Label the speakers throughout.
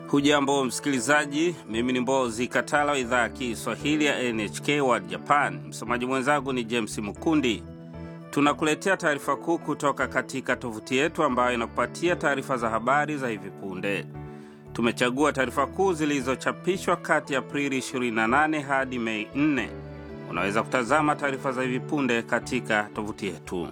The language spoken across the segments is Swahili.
Speaker 1: Hujambo msikilizaji, mimi ni Mbozi Katala wa idhaa ya Kiswahili ya NHK World Japan. Msomaji mwenzangu ni James Mukundi. Tunakuletea taarifa kuu kutoka katika tovuti yetu ambayo inakupatia taarifa za habari za hivi punde. Tumechagua taarifa kuu zilizochapishwa kati ya Aprili 28 hadi Mei 4. Unaweza kutazama taarifa za hivi punde katika tovuti yetu.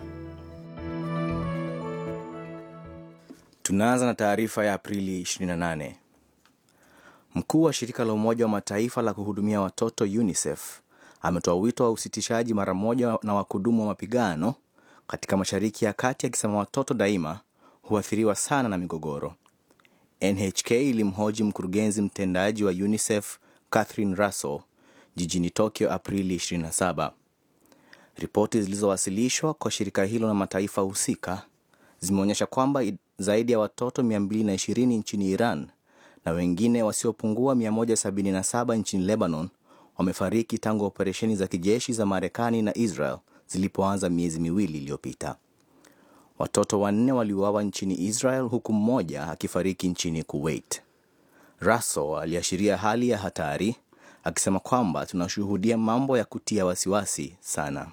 Speaker 2: Tunaanza na taarifa ya Aprili 28. Mkuu wa shirika la Umoja wa Mataifa la kuhudumia watoto UNICEF ametoa wito wa usitishaji mara moja na wakudumu wa mapigano katika Mashariki ya Kati, akisema watoto daima huathiriwa sana na migogoro. NHK ilimhoji mkurugenzi mtendaji wa UNICEF Catherine Russell jijini Tokyo Aprili 27. Ripoti zilizowasilishwa kwa shirika hilo na mataifa husika zimeonyesha kwamba zaidi ya watoto 220 nchini Iran na wengine wasiopungua 177 nchini Lebanon wamefariki tangu operesheni za kijeshi za Marekani na Israel zilipoanza miezi miwili iliyopita. Watoto wanne waliuawa nchini Israel huku mmoja akifariki nchini Kuwait. Russell aliashiria hali ya hatari akisema kwamba tunashuhudia mambo ya kutia wasiwasi sana.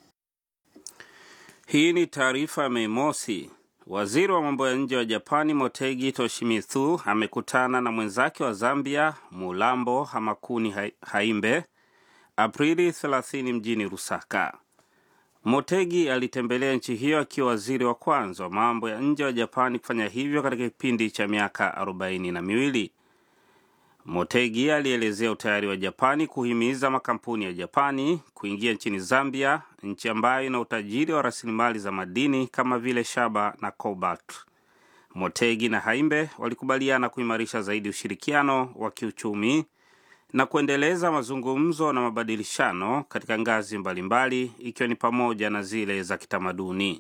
Speaker 1: Hii ni taarifa ya Mei Mosi. Waziri wa mambo ya nje wa Japani Motegi Toshimitsu amekutana na mwenzake wa Zambia Mulambo Hamakuni Haimbe Aprili 30 mjini Lusaka. Motegi alitembelea nchi hiyo akiwa waziri wa kwanza wa mambo ya nje wa Japani kufanya hivyo katika kipindi cha miaka arobaini na miwili. Motegi alielezea utayari wa Japani kuhimiza makampuni ya Japani kuingia nchini Zambia, nchi ambayo ina utajiri wa rasilimali za madini kama vile shaba na cobalt. Motegi na Haimbe walikubaliana kuimarisha zaidi ushirikiano wa kiuchumi na kuendeleza mazungumzo na mabadilishano katika ngazi mbalimbali ikiwa ni pamoja na zile za kitamaduni.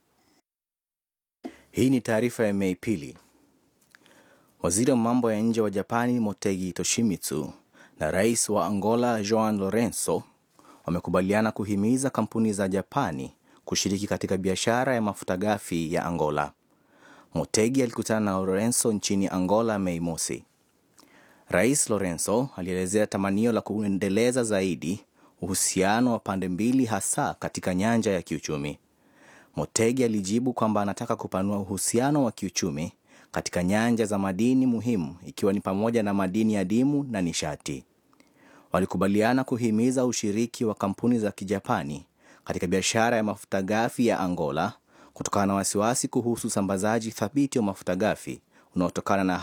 Speaker 2: Hii ni taarifa ya Mei pili. Waziri wa mambo ya nje wa Japani Motegi Toshimitsu na rais wa Angola Joao Lorenzo wamekubaliana kuhimiza kampuni za Japani kushiriki katika biashara ya mafuta ghafi ya Angola. Motegi alikutana na Lorenzo nchini Angola Mei mosi. Rais Lorenzo alielezea tamanio la kuendeleza zaidi uhusiano wa pande mbili, hasa katika nyanja ya kiuchumi. Motegi alijibu kwamba anataka kupanua uhusiano wa kiuchumi katika nyanja za madini muhimu ikiwa ni pamoja na madini adimu na nishati. Walikubaliana kuhimiza ushiriki wa kampuni za Kijapani katika biashara ya mafuta ghafi ya Angola kutokana na wasiwasi kuhusu usambazaji thabiti wa mafuta ghafi unaotokana na